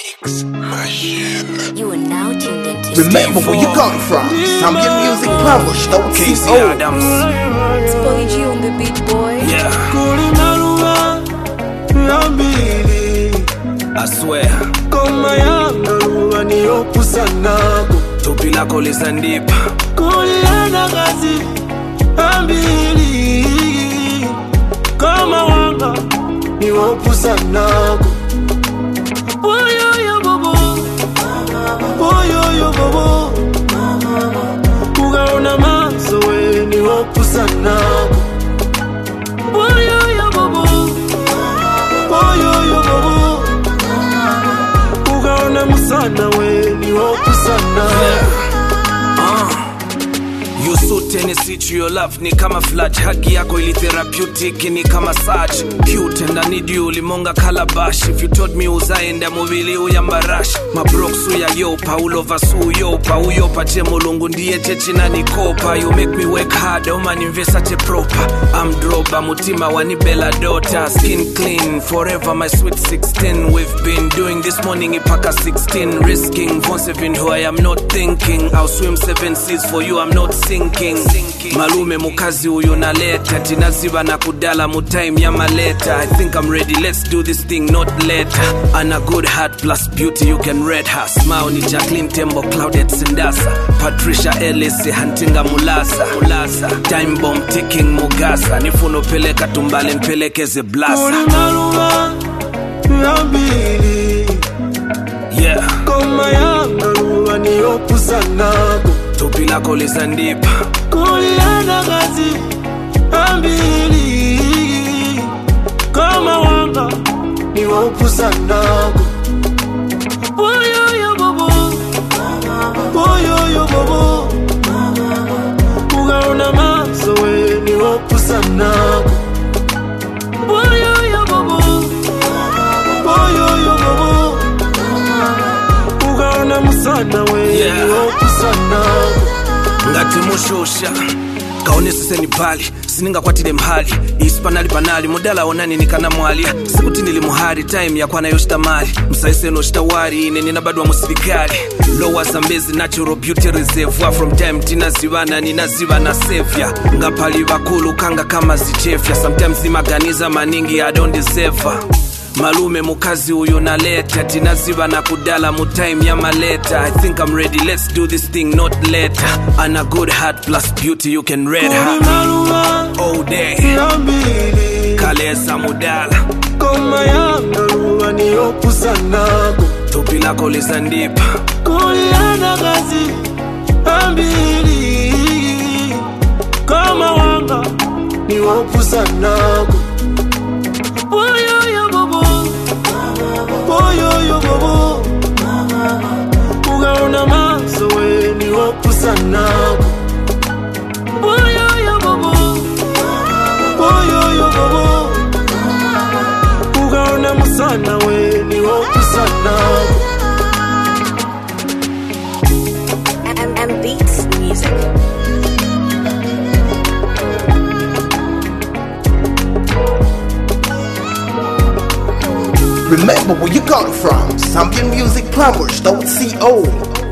Mix Machine. You are now tuned into Remember where you come from. Zambian music powers, don't Casey see old. Adams. Spoy G on the beat boy. Yeah, kulinaluma yambili I swear. koma yangaluba niyokusanako Tupi lako lizandipa. kulilana kazi ambili koma wanga niwokusanako boyoyo bobo boyoyo bobo kugaona maso we niwokusanako boyoyo bobo boyoyo bobo kugaona musana we niwokusanako You suit any sit your love ni kama flash haki yako ili therapeutic ni kama search cute and I need you limonga calabash if you told me uzaenda mubili uyambarash mabroksu ya yopa ulova su yopa uyopa che mulungu ndiye chechina nikopa you make me work hard oma nimvesa che proper I'm droba mutima wanibela dota skin clean forever my sweet 16 we've been doing this morning ipaka 16 risking vonse vinhu I am not thinking I'll swim seven seas for you I'm not sinking malume mukazi huyu naleta tinaziba na kudala mutime ya maleta I think I'm ready let's do this thing not later and a good heart plus beauty you can read her smile ni Jacqueline Tembo Claudette Sindasa Patricia Ellis Hantinga Mulasa Mulasa time bomb ticking Mugasa nifuno peleka tumbale mpelekeze blasa kulinaluma yambili yeah koma yangaluba niyokusanako tupi lako lizandipa kulilana kazi ambili kama wanga niwokusanako boyoyo bobo boyoyo bobo kugaona maso we niwokusanako boyoyo bobo boyoyo bobo kugaona musana we Yeah. niwokusanako ngati mushusha kaoneseseni pali siningakwatile mhali isi panali panali mudala onani nikana mwalya sikuti ndili muhali time yakwana yoshita mali msaiseno shitawari ine ninabadwa musilikali lowa zambezi natural beauty reservoir from time tinazivana ninazivana sevya ngapali vakulu kanga kama zichefya sometimes imaganiza maningi i don't deserve her. malume mukazi uyu naleta tinaziva na kudala mutime ya maleta i think i'm ready let's do this thing not later and a good heart plus beauty you can read her kulinaluma all day yambili kalesa mudala koma yangaluba niyokusanako tupi lako lizandipa kulilana kazi ambili kama wanga niwokusanako boyoyo bobo boyoyo bobo kugaona maso we niwokusanako boyoyo bobo boyoyo bobo kugaona musana we niwokusanako M M Beats Music. Remember where you come from. Zambian music powers, don't see old.